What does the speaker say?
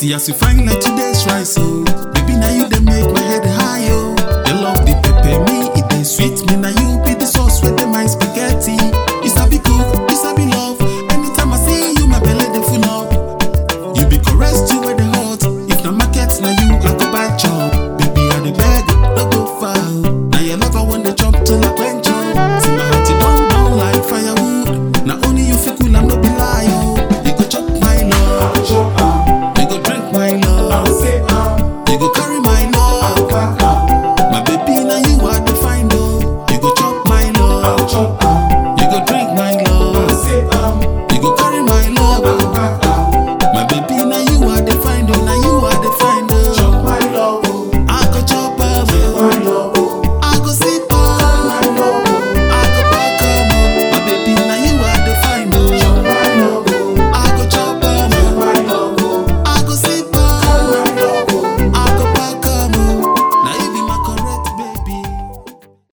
See as you fine like today's rice, oh. Baby, now you they make my head high, oh. You love the pepper, me, it they sweet me. Now you be the sauce with the my spaghetti. You sabi cook, you sabi love. Anytime I see you, my belly they full up. You be correct, you where the hot. If the market, now you I go buy chop. Baby, I the beg, no go far. Now your lover when they jump till I